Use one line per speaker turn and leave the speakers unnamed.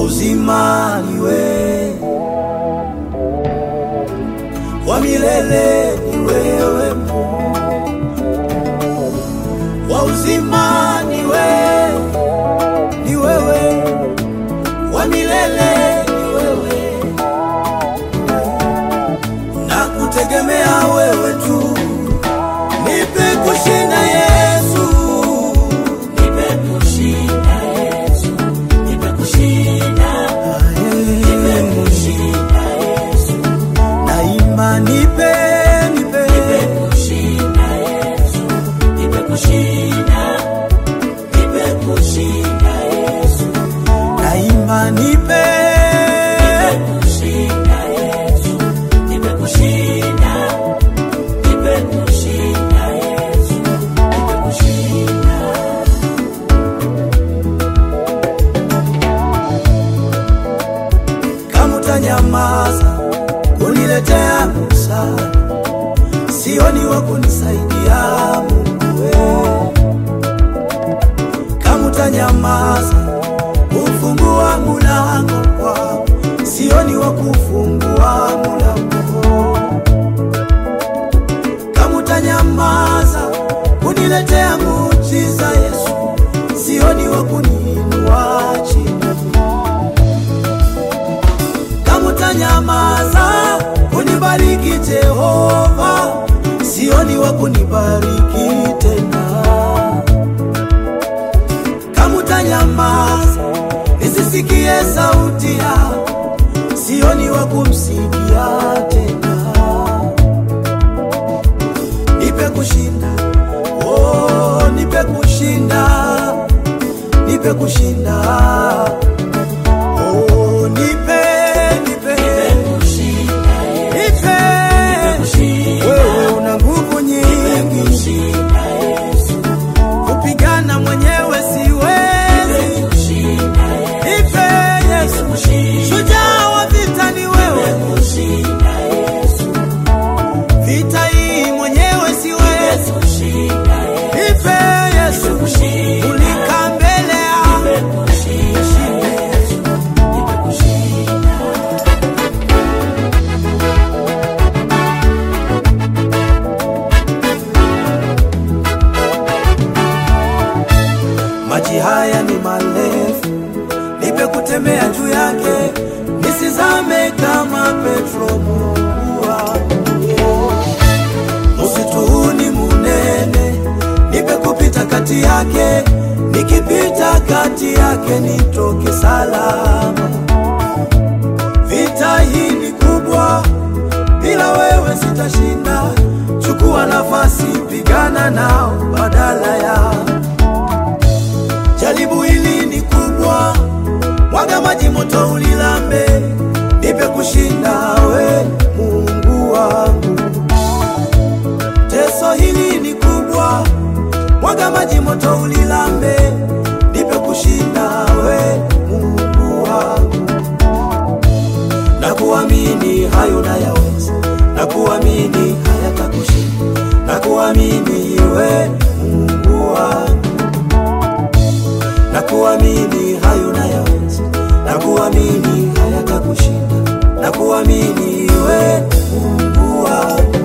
uzima ni wewe, wa milele ni wewe Mungu, wa uzima ni wewe, ni wewe, wa milele ni wewe, na kutegemea wewe tu, nipe kushinda Yesu,
Nipe kushinda Yesu, nipe kushinda, nipe kushinda Yesu,
naimba nipe, nipe,
nipe kushinda Yesu, nipe kushinda, nipe kushinda Yesu,
naimba nipe,
nipe kushinda Yesu, nipe kushinda, nipe kushinda Yesu, nipe kushinda.
kama utanyamaza kuniletea msaada, sioni wa kunisaidia Mungu wewe. Kama utanyamaza kufungua mulango kwako, sioni wa kufungua mulango. Kama utanyamaza kuniletea muujiza Yesu, sioni wa kuniinua chini kama utanyamaza kunibariki Jehova, sioni wa kunibariki tena. Kama utanyamaza nisisikie sauti yako, sioni wa kumsikia tena. Nipe kushinda, oh, nipe kushinda, nipe kushinda Oh, nipe, nipe, nipe. Wewe una nguvu nyingi, kupigana mwenyewe siwezi. Nipe Yesu, shujaa wa vita ni wewe. Vita hii mwenyewe siwezi. Nipe Yesu, ulika mbele yangu. Maji haya ni marefu, nipe kutembea juu yake, nisizame kama Petro. Mungu wangu, msitu huu ni munene, nipe kupita kati yake, nikipita kati yake nitoke salama. Vita hii ni kubwa, bila wewe sitashinda. Chukua nafasi, pigana nao badala yao Jaribu hili ni kubwa, mwaga maji moto ulilambe, nipe kushinda we Mungu wangu. Teso hili ni kubwa, mwaga maji moto ulilambe, nipe kushinda we Mungu wangu. Na kuamini hayo nayaweza, na kuamini hayatakushinda, na kuamini we Mungu wangu na kuamini hayo nayaweza, na kuamini hayatakushinda, na kuamini we Mungu wangu.